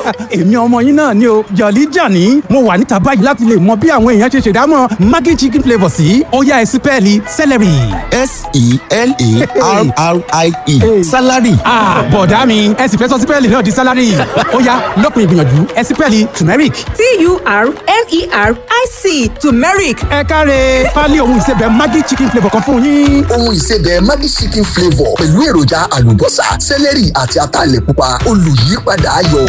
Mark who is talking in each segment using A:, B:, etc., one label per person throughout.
A: èmi ọmọ yín náà ni o jọ̀lí jàní mo wà níta báyìí láti lè mọ bí àwọn èèyàn ṣe ṣèdámọ̀ maggi chicken flavour sí ọ̀yá ẹ̀sìn pẹ́ẹ́lí celery.
B: s-e-l-a-r-r-i-e salary.
A: bọ̀dá mi ẹ sì fẹ́ sọ sípẹ́ẹ̀lì náà di sálárì ọ̀yá lópin ìgbìyànjú ẹ sípẹ́ẹ̀lì turmeric.
C: t-u-r-m-e-r-i-c turmeric
A: ẹ káre pálí ohun ìsebẹ̀ maggi chicken flavour kan fún yín.
D: ohun ìsebẹ̀ Maggi chicken flavour pẹ̀lú èròjà àlùbọ́sà sẹ́lẹ̀rì àti ataalẹ̀ pupa olùyípadà ayọ̀.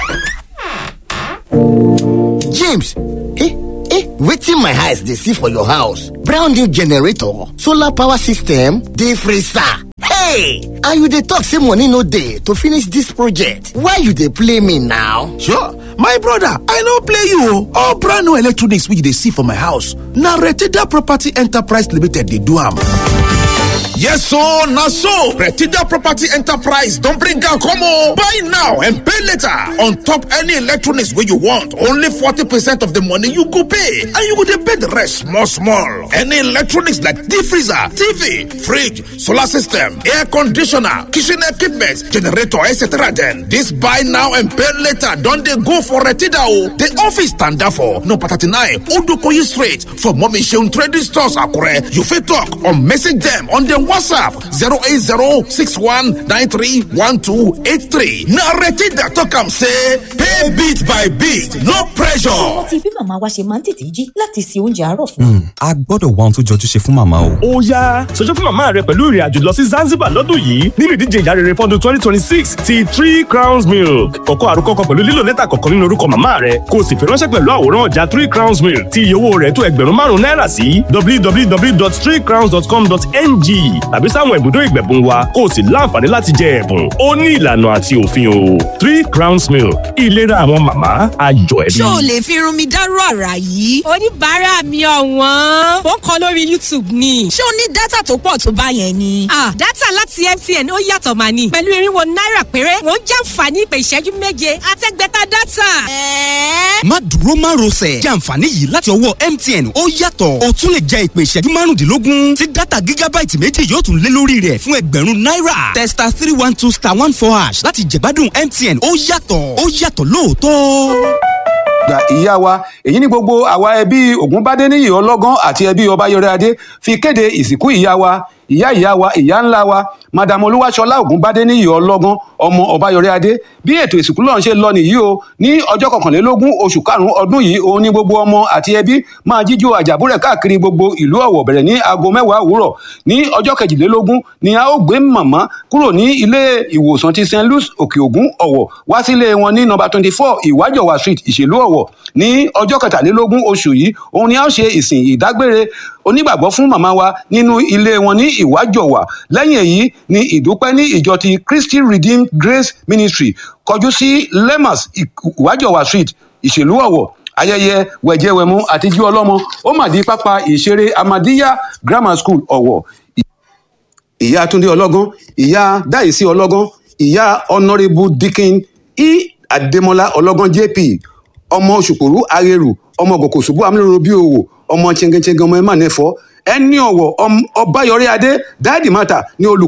B: james eh eh wetin my eyes dey see for your house brand new generator solar power system dey freezer hey and you dey talk say money no dey to finish dis project why you dey play me now.
E: Sure, my brother, I no play you. o. All brand new electronics wey you dey see for my house, na Retida Property Enterprise Limited dey do am. Yes so na so Retida Property Enterprise don bring am come o. Buy now and pay later on top any electronics wey you want. Only forty percent of the money you go pay and you go dey pay the rest small small. Any electronics like deep freezer, TV, fridge, solar system, air conditioner, kitchen equipment, generator etc. Then this buy now and pay later don dey go for Retida o. The office stand for number thirty-nine Odukoyi Street for Mommy Seun Trading Stores Akure. You fit talk or message them on their WhatsApp 08061931283. Na Retida talk am say pay bit by bit, no pressure.
F: rántí bí màmá wa ṣe máa ń tètè jí láti se oúnjẹ àárọ̀ fún wa.
G: a gbọ́dọ̀ wá ohun tó jọjú ṣe fún màmá o.
H: ó yá ṣojú fún màmá rẹ pẹ̀lú ìrìn àjò lọ sí Zanzibar lọ́dún yìí nínú ìdíje ìyá rere fọ́dún twenty twenty six ti three crowns milk kọ̀kọ́ àrùkọ kan pẹ̀lú lílo lẹ́tà kọ̀ọ̀kan nínú orúkọ màmá rẹ kó o sì fi ránṣẹ́ pẹ̀lú àwòrán ọjà three crowns milk tí iye owó rẹ̀ tó ẹgbẹ̀rún márùn-ún náírà sí www.threecrowns.com.ng tàbí sáwọn ibùdó ìgbẹ̀bùn wa kó o sì láǹfààní láti jẹ ẹ̀bùn ó ní ìlànà àti òfin o three crowns milk ìlera àwọn màmá ayọ̀ ẹbí.
C: ṣó o lè fi irun mi dárú àrà yìí.
I: oníbàárà mi ọ̀wọ́n ó ń kọ lórí youtube ni.
C: ṣé o ní dátà tó pọ̀ tó bá yẹn ni.
I: ah dátà láti mtn ó yàtọ̀ mà ní. pẹ̀lú irinwó náírà péré wọ́n jàǹfààní ìpè ìṣẹ́jú méje àtẹ́gbẹ́ta dátà.
C: ẹ̀ẹ́
J: má dúró má rọsẹ̀ jẹ́ àǹfààní yìí láti ọwọ́ mtn ó yàtọ̀ o tún lè jẹ ìpè ìṣẹ́jú márùndínlógún tí dátà gígábáìtì méjì yóò tún lé lórí rẹ̀ fún ẹgbẹ̀rún náírà testa three one two star one four hash láti jẹ̀gbádùn mtn ó yàtọ̀ ó yàtọ̀ lóòótọ́
K: gba ìyá wa èyí ní gbogbo àwa ẹbí ògúnbádéníyì ọlọ́gán àti ẹbí ọbáyọrẹ adé fi kéde ìsìnkú ìyá wa ìyá ìyá wa ìyá ńlá wa madam olúwaṣọlá ògúnbádéníyì ọlọ́gán ọmọ ọbáyọrẹ adé bí ètò ìsìnkú náà ṣe lọ nìyí o ní ọjọ́ kọkànlélógún oṣù karùn-ún ọdún yìí òun ní gbogbo ọmọ àti ẹbí máa jíjó àjàbúrẹ̀ káàkiri gbogbo ìlú ọ̀wọ̀ bẹ̀rẹ̀ ní aago mẹ́wàá òwúrọ̀ ní ọjọ́ kejìlélógún ni a ó gbé màmá kúrò ní ilé ìwòsàn ti st louis òkè ògún ọ̀wọ̀ wá sílé wọn ní nọ́mbà twenty four ìwájọwà street ìṣèlú ọ̀wọ̀ ní ọjọ́ kẹtàlélógún oṣù yìí òun ni a ó ṣe ìsìn ìdágbére onígbàgbọ́ fún màmá wa nínú ilé wọn ní ìwájọwà lẹ́yìn èyí ni ìdúpẹ́ ní ìjọ ti christy redeemed grace ministry kọjú sí lemas ìwájọwà street ìṣèlú ọ̀wọ̀ ayẹyẹ wẹ̀jẹwẹ̀mu àtijú ọlọ́mọ ó mà di pápá ìṣeré amadiya grammar school ọ̀wọ̀ ìyá túndé ọlọ́gán ìyá dáìsí ọlọ́gán ìyá honourable dikin e adémọlá ọlọ́gán jp ọmọ òṣùpòrú arẹrù ọmọ gòkòṣùbù amúlòrò bíi òwò ọmọ chengenchengen ọmọ ẹ mà nẹfọ ẹni ọwọ ọbáyọrí adé dáàdì mátà ní olùkọ